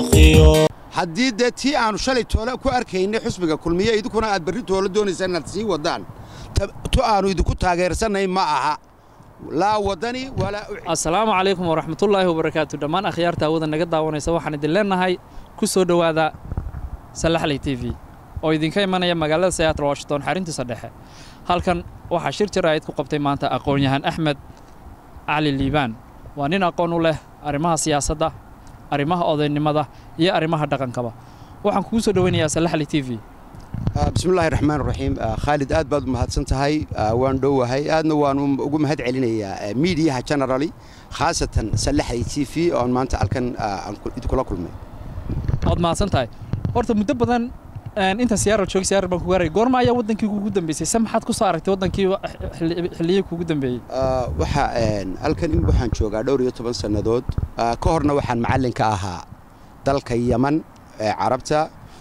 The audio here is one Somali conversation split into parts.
dookhiyo haddii dee tii aanu shalay toole ku arkaynay xusbiga kulmiye idinkuna aad berri toole doonaysaan inaad sii wadaan tu aanu idinku taageersannay ma aha laa wadani walaa assalaamu calaykum waraxmatullaahi wabarakaatu dhammaan akhyaarta awada naga daawanaysa waxaan idin leennahay ku soo dhowaada sallaxley t v oo idinka imanaya magaalada seattle washington xarintiisa dhexe halkan waxaa shir jaraa'id ku qabtay maanta aqoon-yahan axmed cali liibaan waa nin aqoon u leh arrimaha siyaasadda arrimaha odaynimada iyo arrimaha dhaqankaba waxaan kugu soo dhoweynayaa sallaxley t v bismillahi raxmaan raxiim khaalid aad baad u mahadsan tahay waan dhowahay aadna waan ugu mahad celinayaa miidiyaha generali khaasatan sallaxley t v oon maanta halkan idinkula kulmay waad mahadsan tahay horta muddo badan inta siyaaral joogay siyaaral baan ku gaaray goorma ayaa waddankii kugu dambeysay se maxaad ku soo aragtay waddankii xilliyii kugu dambeeyey waxa halkan waxaan joogaa dhowr iyo toban sannadood ka horna waxaan macallin ka ahaa dalka yaman ee carabta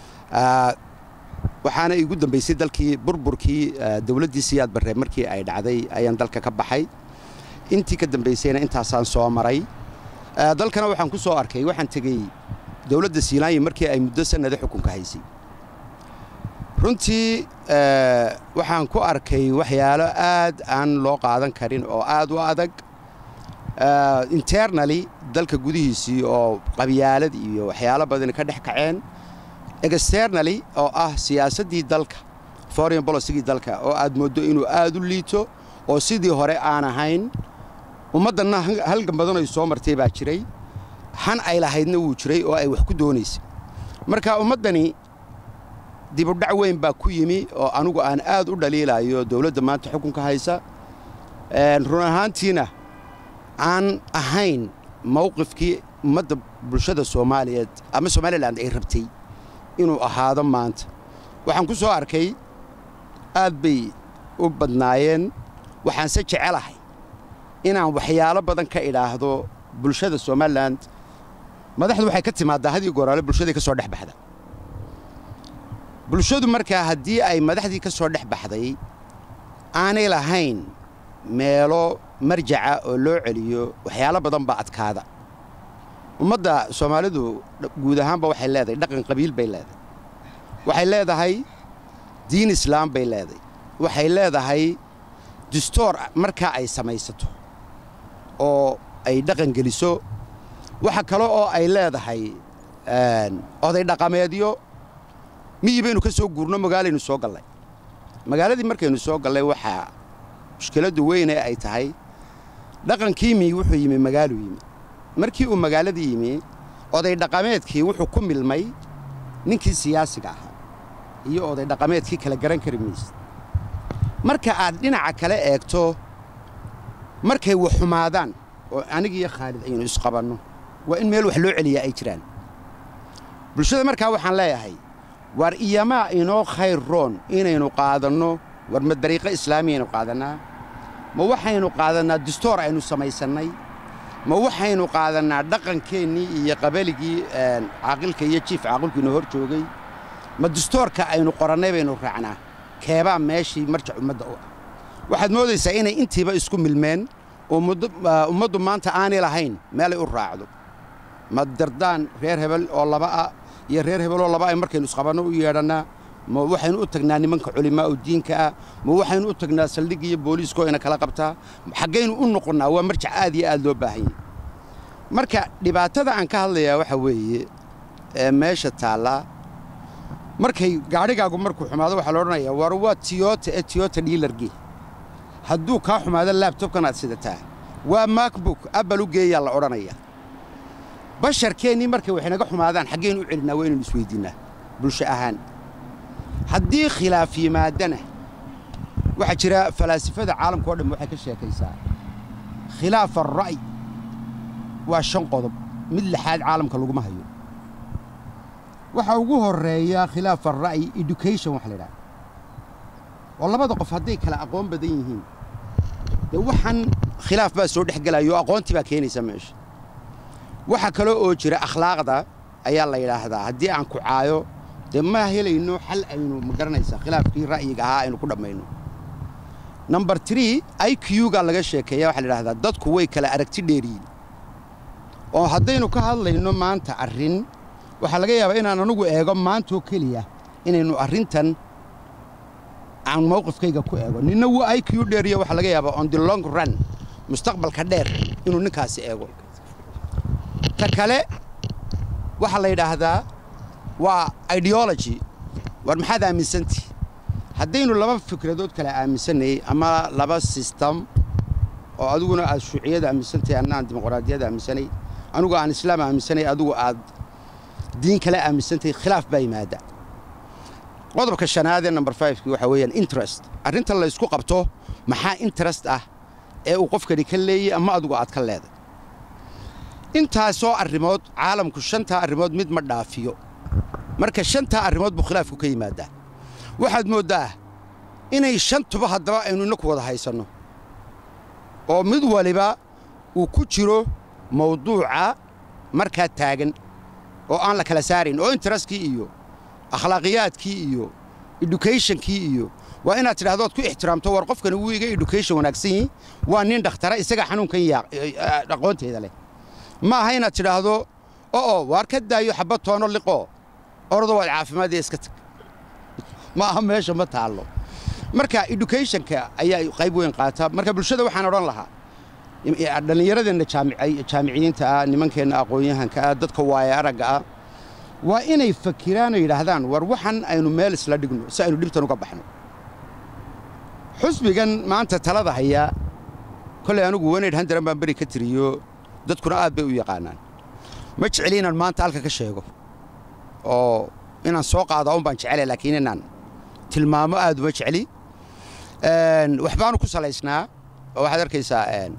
waxaana igu dambaysay dalkii burburkii dowladdii siyaad barre markii ay dhacday ayaan dalka ka baxay intii ka dambaysayna intaasaan soo maray dalkana waxaan ku soo arkay waxaan tegey dowladda siilaanya markii ay muddo sannada xukunka haysay runtii waxaan ku arkay waxyaalo aad aan loo qaadan karin oo aad u adag internaly dalka gudihiisii oo qabyaalad iyo waxyaalo badan ka dhex kaceen externally oo ah siyaasaddii dalka foreign policygii dalka oo aad mooddo inuu aad u liito oo sidii hore aan ahayn ummaddanna halgan badan ay soo martay baa jiray han ay lahaydna wuu jiray oo ay wax ku doonaysay marka ummaddani dibudhac weyn baa ku yimi oo anugu aan aad u dhaliilayo dowladda maanta xukunka haysa run ahaantiina aan ahayn mawqifkii ummadda bulshada soomaaliyeed ama somalilan ay rabtay inuu ahaado maanta waxaan ku soo arkay aad bay u badnaayeen waxaanse jecelahay inaan waxyaalo badan ka idhaahdo bulshada somalilan madaxdu waxay ka timaaddaa hadii gooraale bulshaday ka soo dhex baxda bulshadu markaa haddii ay madaxdii ka soo dhex baxday aanay lahayn meelo marjaca oo loo celiyo waxyaalo badan baa adkaada ummadda soomaalidu guud ahaanba waxay leedahay dhaqan qabiil bay leedahay waxay leedahay diin islaam bay leedahay waxay leedahay distoor markaa ay samaysato oo ay dhaqan geliso waxa kale oo ay leedahay oday dhaqameedyo miyi baynu ka soo guurno magaalaynu soo gallay magaaladii markaynu soo gallay waxaa mushkiladdu weynee ay tahay dhaqankii miyi wuxuu yimi magaaluu yimi markii uu magaaladii yimi oday dhaqameedkii wuxuu ku milmay ninkii siyaasiga ahaa iyo oday dhaqameedkii kala garan kari maysa marka aad dhinaca kale eegto markay wax xumaadaan oo anigiiyo khaalid aynu isqabanno waa in meel wax loo celiyaa ay jiraan bulshada markaa waxaan leeyahay war iyamaa inoo khayr roon inaynu qaadanno war ma dariiqo islaamiyaynu qaadannaa ma waxaynu qaadannaa distoor aynu samaysannay ma waxaynu qaadannaa dhaqankeennii iyo qabaligii caaqilka iyo jiif caaqilkiinu hor joogay ma distoorka aynu qorannay baynu raacnaa keebaa meeshii marjac ummadda u ah waxaad moodaysaa inay intiiba isku milmeen oo ummaddu maanta aanay lahayn meelay u raacdo ma dardaan reer hebel oo laba ah iyo reer hebeloo laba ay markaynu isqabanno u yeedhannaa ma waxaynu u tagnaa nimanka culimaa u diinka ah ma waxaynu u tagnaa saldhigga iyo booliiskoo ina kala qabtaa xaggaynu u noqonnaa waa marjac aad iyo aad loo baahan yahy marka dhibaatada aan ka hadlayaa waxa weeye ee meesha taallaa markay gaadhigaagu markuu xumaado waxaa la odhanayaa war waa tiyota ee tiyota dhiilargee hadduu kaa xumaado laabtobkan aad sidataa waa makbuk abbal u geeyaa la odhanayaa basharkeennii markay wax inaga xumaadaan xaggaynu u celinnaa waa inaynu isweyddiinnaa bulsho ahaan haddii khilaaf yimaadana waxaa jira falaasifada caalamka o dhan waxay ka sheekaysaa khilaaf alra'y waa shan qodob mid lixaad caalamka laguma hayo waxaa ugu horreeya khilaaf alra'y education waxa la idhaha oo labada qof hadday kala aqoon badan yihiin dee waxaan khilaaf baa soo dhex gelayo o aqoontii baa keenaysa meesha waxaa kaloo oo jira akhlaaqda ayaa la yidhaahdaa haddii aan ku caayo dee ma helayno xal aynu ma garanaysaa khilaafkii ra'yiga ahaa aynu ku dhammayno number tree i q-ga laga sheekeeya waxaa la idhahdaa dadku way kala aragti dheeriyiin oo haddaynu ka hadlayno maanta arrin waxaa laga yaabaa inaan anugu eego maantoo keliya inaynu arrintan aan mawqifkayga ku eego ninna wuu iq dheeriyo waxaa laga yaabaa on the long run mustaqbalka dheer inuu ninkaasi eego ta kale waxaa la yidhaahdaa waa ideology war maxaad aaminsantihi haddaynu laba fikradood kale aaminsanayey ama laba sistem oo adiguna aad shuuciyada aaminsantahay anna aan dimuqraadiyada aaminsanay anugu aan islaam aaminsanay adigu aad diin kale aaminsantahay khilaaf baa yimaada qodobka shanaad ee number fivekii waxaa weeyaan interest arrinta la ysku qabto maxaa interest ah ee uu qofkani ka leeyey ama adigu aad ka leeday intaasoo arrimood caalamku shantaa arrimood mid ma dhaafiyo marka shantaa arrimood buu khilaafku ka yimaadaa waxaad mooddaa inay shantuba haddaba aynu inaku wada haysanno oo mid waliba uu ku jiro mawduuca markaa taagan oo aan la kala saarayn oo interestkii iyo akhlaaqiyaadkii iyo educationkii iyo waa inaad tidhahdood ku ixtiraamto war qofkani wuu iga education wanaagsan yihi waa nin dhakhtara isagaa xanuunkan aqoonteeda leh ma aha inaad tidhaahdo o'o waar ka daayo xabad toono liqoo ordo waad caafimaadee iska tag ma aha meesha ma taallo marka educationka ayaa qayb weyn qaata marka bulshada waxaan odhan lahaa dhallinyaradeenna jaamiciyiinta ah nimankeenna aqoon-yahanka ah dadka waaya aragga ah waa inay fakiraan oo yidhaahdaan war waxan aynu meel isla dhigno si aynu dhibtan uga baxno xusbigan maanta talada hayaa kollay anugu weneyd handaran baan beri ka tiriyo dadkuna aad bay u yaqaanaan ma jeceli inaan maanta halka ka sheego oo inaan soo qaado un baan jecela laakiin inaan tilmaamo aad uma jecli waxbaanu ku salaysnaa oo waxaad arkaysaa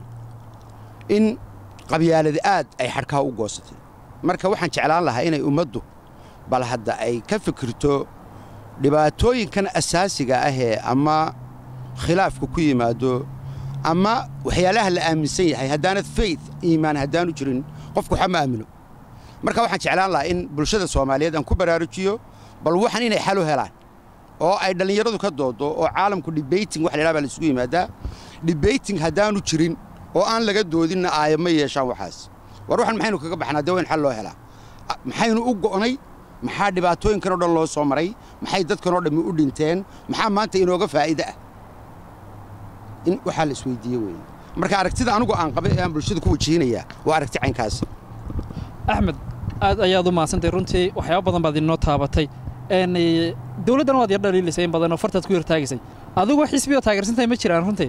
in qabyaalada aad ay xadhkaha u goosatay marka waxaan jeclaan lahaa inay ummaddu bal hadda ay ka fikirto dhibaatooyinkan asaasiga ahee ama khilaafka ku yimaado ama waxyaalaha la aaminsan yahay haddaanad faith iimaan haddaanu jirin qofku waxa ma aamino marka waxaan jeclaan lahaa in bulshada soomaaliyeed aan ku baraarujiyo bal waxan inay xal u helaan oo ay dhallinyaradu ka doodo oo caalamku debating wax la yidhaha baa la isugu yimaadaa debating haddaanu jirin oo aan laga doodinna aaya ma yeeshaan waxaas war waxan maxaynu kaga baxnaa dee waa in xal loo helaa maxaynu u go'nay maxaa dhibaatooyinkan oo dhan loo soo maray maxay dadkan oo dhammi u dhinteen maxaa maanta inooga faa'iide ah in waxaa la isweydiiye weeye marka aragtida anugu aan qabay ee aan bulshada ku wajihinayaa waa aragti caynkaas axmed aad ayaad u mahadsantay runtii waxyaaba badan baad inoo taabatay dowladdan waad yar dhaliilisay in badan oo fartaad ku yartaagisay adigu xisbiyoo taageersantahay ma jiraan runtii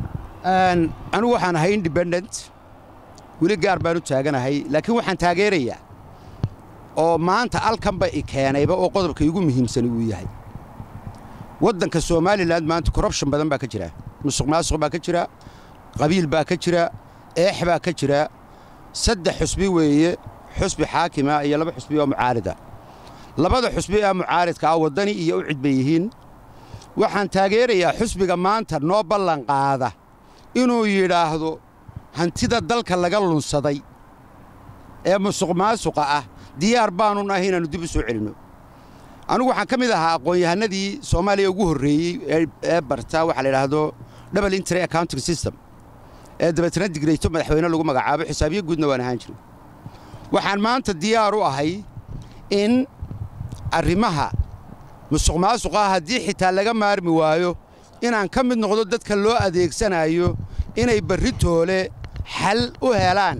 anigu waxaan ahay independent weli gaar baan u taaganahay laakiin waxaan taageerayaa oo maanta alkanba i keenayba oo qodobka igu muhiimsani uu yahay waddanka somalilan maanta corruption badan baa ka jira musuq maasuq baa ka jira qabiil baa ka jira eex baa ka jira saddex xusbi weeye xusbi xaakima iyo laba xusbi oo mucaarida labada xusbi ee mucaaridka ah waddani iyo u cid bay yihiin waxaan taageerayaa xusbiga maanta noo ballan qaada inuu yidhaahdo hantida dalka laga lunsaday ee musuq maasuqa ah diyaar baanu nahay inaannu dib u soo celinno anugu waxaan ka mid ahaa aqoon-yahanadii soomaaliya ugu horreeyey ee barta waxaa la yidhaahdo double intry accounting system ee dabeetana digrayto madaxweyne lagu magacaabo xisaabiyo guudna waan ahaan jiray waxaan maanta diyaar u ahay in arrimaha musuq maasuqa haddii xitaa laga maarmi waayo inaan ka mid noqdo dadka loo adeegsanayo inay barritoole xal u helaan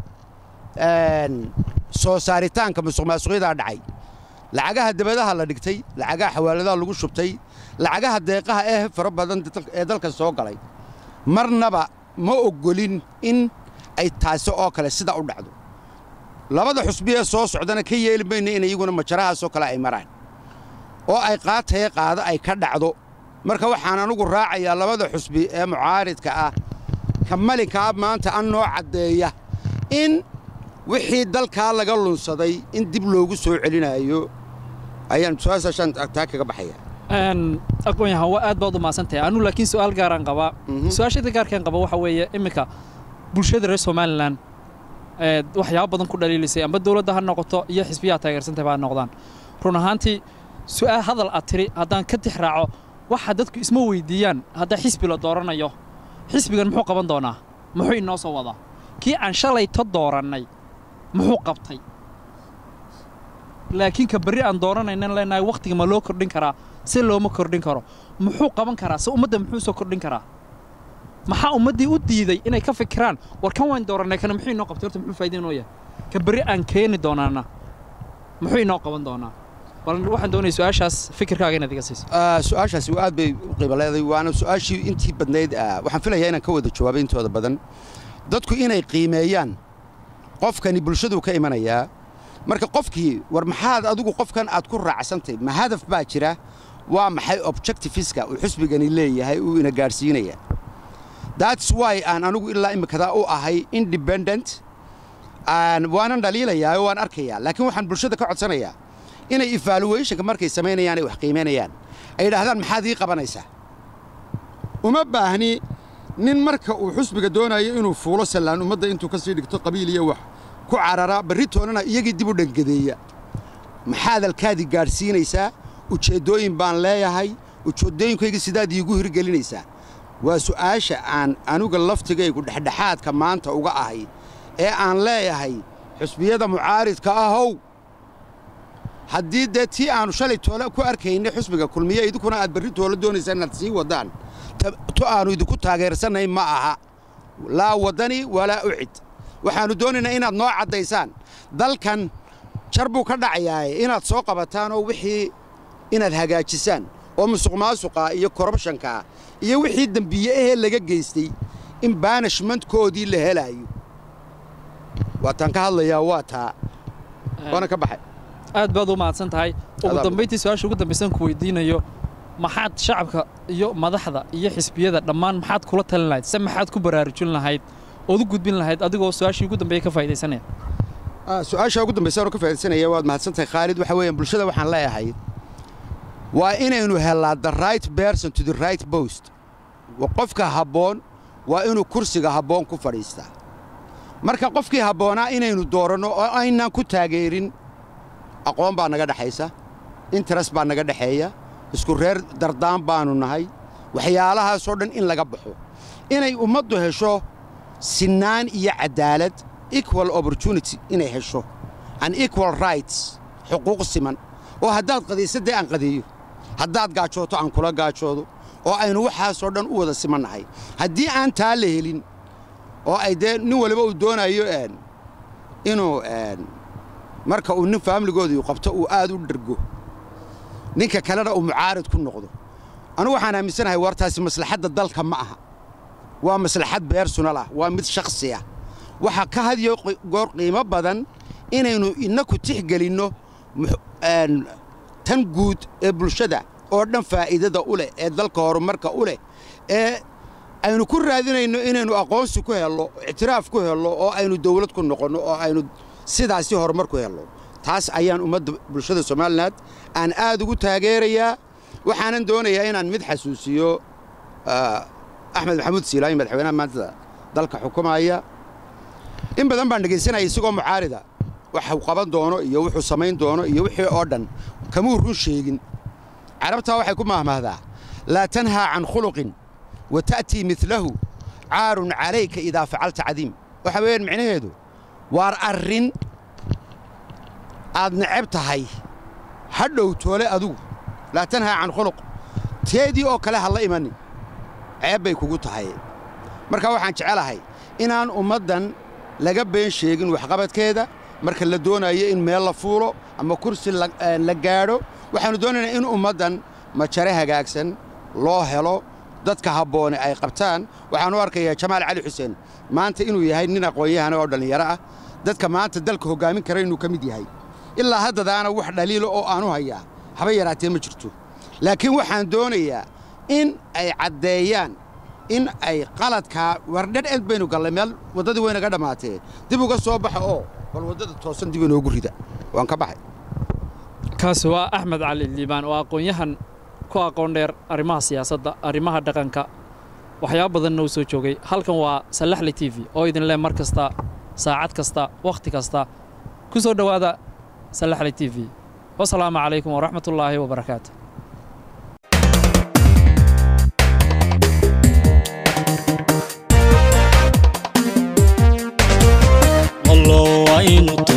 soo saaritaanka musuq maasuqyadaa dhacay lacagaha dabadaha la dhigtay lacagaha xawaaladaha lagu shubtay lacagaha deeqaha ee fara badan ee dalka soo galay marnaba ma oggolin in ay taasi oo kale sida u dhacdo labada xusbi ee soo socdana ka yeeli mayna in iyaguna majarahaasoo kale ay maraan oo ay qaataye qaado ay ka dhacdo marka waxaan anugu raacayaa labada xusbi ee mucaaridka ah ka malinkaa maanta an noo caddeeya in wixii dalkaa laga lunsaday in dib loogu soo celinaayo ayaan su-aashaashaan taa kaga baxaya aqoon-yahan waa aad baad u mahadsantahay anu laakiin su'aal gaaraan qabaa su-aashada gaarkaan qaba waxa weeye iminka bulshada reer somalilan waxyaaba badan ku dhaliilisay amba dowladda ha noqoto iyo xisbiyaha taageersantahay baa noqdaan run ahaantii su'aal hadal aad tiri haddaan ka tix raaco waxa dadku isma weydiiyaan haddaa xisbi la dooranayo xisbigan muxuu qaban doonaa muxuu inoo soo wadaa kii aan shalayto doorannay muxuu qabtay laakiin ka berri aan dooranaynan leenahay wakhtiga ma loo kordhin karaa si looma kordhin karo muxuu qaban karaa se ummadda muxuu soo kordhin karaa maxaa ummaddii u diiday inay ka fikiraan war kan waan doorannay kana muxuu inoo qabtay horta muxuu faa'iida inoo yahay ka berri aan keeni doonaana muxuu inoo qaban doonaa bal waxaan doonaya su-aashaas fikirkaaga inaad iga siiso Ah, su-aashaasi aad bay u qiimo leedahay waana su-aashii intii badnayd ah, waxaan filayaa inaan ka wada jawaabay intooda badan dadku inay qiimeeyaan qofkani bulshaduu ka imanayaa marka qofkii war maxaad adigu qofkan aad ku raacsantahy ma hadaf baa jira waa maxay objectiviska uu xusbigani leeyahay uu ina gaadhsiinaya that's why aan anigu ilaa imikadaa u ahay independent aan waanan dhaliilayaa oo waan arkayaa laakiin waxaan bulshada ka codsanayaa inay evaluationka markay samaynayaan ay wax qiimaynayaan ay yidhaahdaan maxaad ii qabanaysaa uma baahni nin marka uu xusbiga doonayo inuu fuulo sallaan ummadda intuu ka sii dhigto qabiil iyo wax ku carara berri toonana iyagii dib u dhangadeeya maxaad alkaadii gaadhsiinaysaa ujeeddooyin baan leeyahay ujeeddooyinkaygii sidaad iigu hirgelinaysaa waa su'aasha aan anuga laftigaygu dhexdhexaadka maanta uga ahay ee aan leeyahay xusbiyada mucaaridka ahow haddii dee tii aannu shalay toole ku arkaynay xusbiga kulmiye idinkuna aad berri toole doonaysaan inaad sii waddaan ta- to aannu idinku taageersanayn ma aha laa waddani walaa ucid waxaannu doonaynaa inaad noo caddaysaan dalkan jar buu ka dhacayaaye inaad soo qabataan oo wixii inaad hagaajisaan oo musuqmaasuqa iyo korrubshankaa iyo wixii dembiye ahee laga geystay in baanishmentkoodii la helaayo waataan ka hadlayaa waa taa waana ka baxay aad baad u mahadsan tahay ugu Adaa dambayntii su-aasha ugu dambaysan ku weydiinayo maxaad shacabka iyo madaxda iyo xisbiyada dhammaan maxaad kula talin lahayd se maxaad ku baraarujin lahayd ood u gudbin lahayd adigoo su-aashii ugu dambeeya ka faa'idaysanaya Ah, su-aasha ugu dambaysa oo ka faa'iidaysanaya waad mahadsantahay khaalid waxa weeyaan bulshada waxaan leeyahay waa inaynu helaa the right person to the right post Wa- qofka habboon waa inuu kursiga habboon ku fadhiistaa marka qofkii habboonaa inaynu dooranno oo aynaan ku taageerin aqoon baa naga dhexaysa interes baa naga dhexeeya isku reer dardaan baannu nahay waxyaalahaasoo dhan in laga baxo inay ummaddu hesho sinaan iyo cadaalad equal opportunity inay hesho an equal rights xuquuq siman oo haddaad qadaysa dee aan qadeeyo haddaad gaajooto aan kula gaajoodo oo aynu waxaasoo dhan u wada simannahay haddii aan taa la helin oo ay dee nin waliba uu doonayo een, inuu een, marka uu nin faamiligoodii qabto uu aad u dhergo ninka kalena uu mucaarid ku noqdo anigu waxaan aaminsanahay wartaasi maslaxadda dalka ma aha waa maslaxad beersunal ah waa mid shakhsi ah waxaa ka hadiyo qi- goor qiimo badan inaynu innaku tixgelinno mux- een, tan guud ee bulshada oo dhan faa'iidada u leh ee dalka horumarka u leh ee aynu ku raadinayno inaynu aqoonsi ku helno ictiraaf ku helno oo aynu dawlad ku noqonno oo aynu sidaasi horumar ku helno taas ayaan ummadda bulshada somalilan aan aad ugu taageerayaa waxaanan doonayaa inaan mid xasuusiyo ah, axmed maxamuud siilaayi madaxweynaha maanta dalka xukumaya in badan baan dhegaysanaya isagoo mucaarida waxuu qaban doono iyo wuxuu samayn doono iyo wixii oo dhan kamuu run sheegin carabtaa waxay ku mahmahdaa laa tanhaa can khuluqin wa ta'tii midlahu caarun calayka idaa facalta cadiim waxa weeyaan micnaheedu waar arrin aad neceb tahay ha dhow toole adigu laa tanhaa can khuluq teedii oo kale ha la imanin ceeb bay kugu tahay marka waxaan jecelahay inaan ummaddan laga been sheegin waxqabadkeeda marka la doonayo in meel la fuulo ama kursi la eh, la gaadho waxaannu doonaynaa in ummaddan majare hagaagsan loo helo dadka habboone ay qabtaan waxaan u arkayaa jamaal cali xuseen maanta inuu yahay nin aqoon-yahana oo dhallinyaro ah dadka maanta dalka hoggaamin kara inuu ka mid yahay ilaa haddadaana wax dhaliilo oo aanu hayaa haba yaraatee ma jirto laakiin waxaan doonayaa in ay caddeeyaan in ay qaladkaa wardhadh ed baynu gallay meel waddadii waynaga dhammaatee dib uga soo baxa oo bal waddada toosan dib inoogu rida waan ka baxay kaasi waa axmed cali liibaan oo aqoon-yahan ku aqoon dheer arrimaha siyaasadda arrimaha dhaqanka waxyaabo badanna uu soo joogay halkan waa sallaxli t v oo idin leh mar kasta saacad kasta wakhti kasta ku soo dhowaada sallaxli t v wasalaamu calaykum waraxmatullaahi wabarakaatu wallow aynu